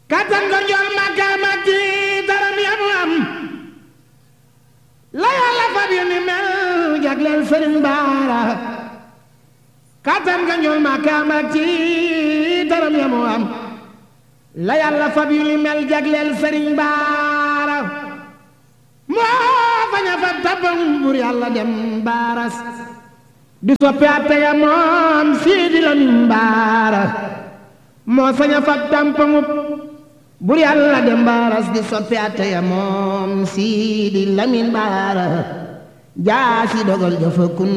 kattan ko njool màkkaama ci daram yamu am la yàlla fab yu ni mel jagleel sëriñ baara kattan ko njool màkkaama ci daram yamu am la yàlla fab yu ni mel jagleel sëriñ baara moo faña fab tabam bur yàlla dem baaras di soppi atte ya moom siidi lamin baara moo saña fab tampamub bur yàlla dem baaras di soppi atte ya moom siidi lamin baara jaasi dogal jafa kun